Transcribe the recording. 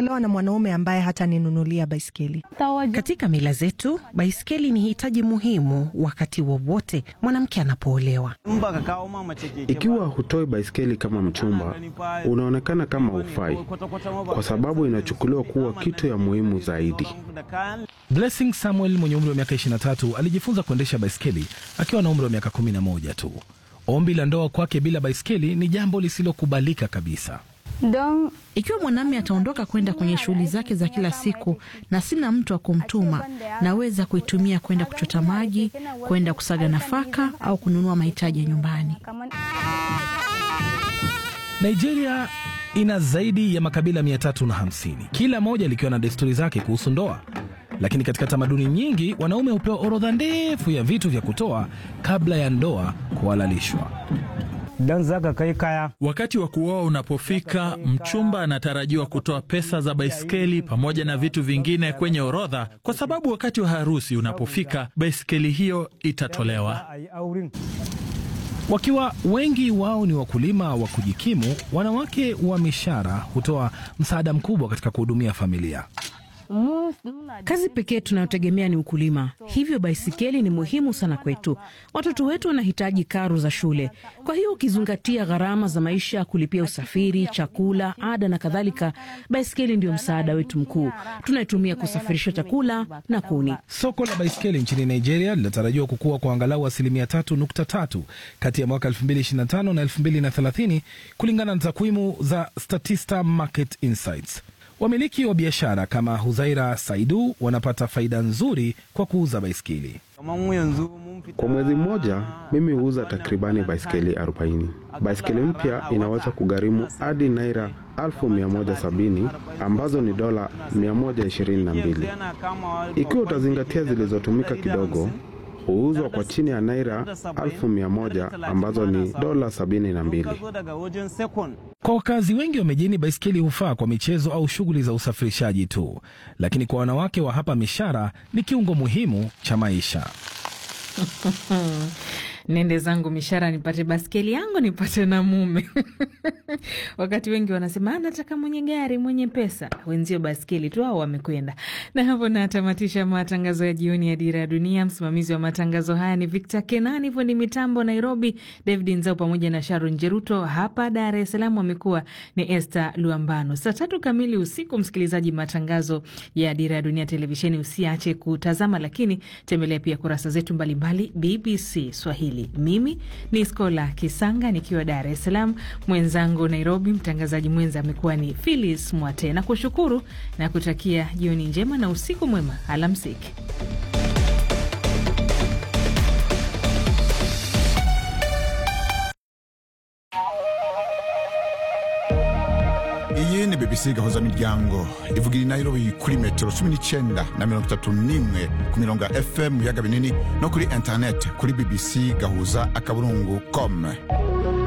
kuolewa na mwanaume ambaye hataninunulia baiskeli. Katika mila zetu, baiskeli ni hitaji muhimu wakati wowote mwanamke anapoolewa. Ikiwa hutoi baiskeli kama mchumba, unaonekana kama hufai, kwa sababu inachukuliwa kuwa kitu ya muhimu zaidi. Blessing Samuel mwenye umri wa miaka 23 alijifunza kuendesha baiskeli akiwa na umri wa miaka 11 tu. Ombi la ndoa kwake bila baiskeli ni jambo lisilokubalika kabisa. Ikiwa mwanamume ataondoka kwenda kwenye shughuli zake za kila siku na sina mtu wa kumtuma, naweza kuitumia kwenda kuchota maji, kwenda kusaga nafaka au kununua mahitaji ya nyumbani. Nigeria ina zaidi ya makabila 350 kila moja likiwa na desturi zake kuhusu ndoa. Lakini katika tamaduni nyingi wanaume hupewa orodha ndefu ya vitu vya kutoa kabla ya ndoa kuhalalishwa. Wakati wa kuoa unapofika, mchumba anatarajiwa kutoa pesa za baiskeli pamoja na vitu vingine kwenye orodha, kwa sababu wakati wa harusi unapofika, baiskeli hiyo itatolewa. Wakiwa wengi wao ni wakulima wa kujikimu, wanawake wa mishara hutoa msaada mkubwa katika kuhudumia familia. Kazi pekee tunayotegemea ni ukulima, hivyo baisikeli ni muhimu sana kwetu. Watoto wetu wanahitaji karo za shule, kwa hiyo ukizingatia gharama za maisha, kulipia usafiri, chakula, ada na kadhalika, baisikeli ndio msaada wetu mkuu. Tunaitumia kusafirisha chakula na kuni. Soko la baiskeli nchini Nigeria linatarajiwa kukua kwa angalau asilimia tatu nukta tatu kati ya mwaka 2025 na 2030 kulingana na takwimu za Statista Market Insights. Wamiliki wa biashara kama Huzaira Saidu wanapata faida nzuri kwa kuuza baiskeli. Kwa mwezi mmoja, mimi huuza takribani baiskeli 40. Baiskeli mpya inaweza kugharimu hadi naira 1170 ambazo ni dola 122. Ikiwa utazingatia zilizotumika kidogo, huuzwa kwa chini ya naira 1100 ambazo ni dola 72. Kwa wakazi wengi wa mijini, baiskeli hufaa kwa michezo au shughuli za usafirishaji tu, lakini kwa wanawake wa hapa Mishara ni kiungo muhimu cha maisha. Nende zangu Mishara nipate baskeli yangu nipate na mume. Wakati wengi wanasema nataka mwenye gari mwenye pesa, wenzio baskeli tu au wamekwenda. Na hapo natamatisha matangazo ya jioni ya Dira ya Dunia. Msimamizi wa matangazo haya ni Victor Kenani, hivyo ni mitambo Nairobi, David Nzao pamoja na Sharon Jeruto. Hapa Dar es Salaam wamekuwa ni Esther Luambano. Saa tatu kamili usiku, msikilizaji, matangazo ya Dira ya Dunia televisheni usiache kutazama, lakini tembelea pia kurasa zetu mbalimbali BBC Swahili. Mimi ni Skola Kisanga nikiwa Dar es Salaam, mwenzangu Nairobi, mtangazaji mwenza amekuwa ni Philis Mwate, na kushukuru na kutakia jioni njema na usiku mwema. Alamsiki. iyi ni bbc gahuza miryango ivugira i nairobi kuri metero cumi n'icyenda na mirongo itatu n'imwe ku mirongo ya fm mu biyaga binini no kuri interineti kuri bbc gahuza akaburungu com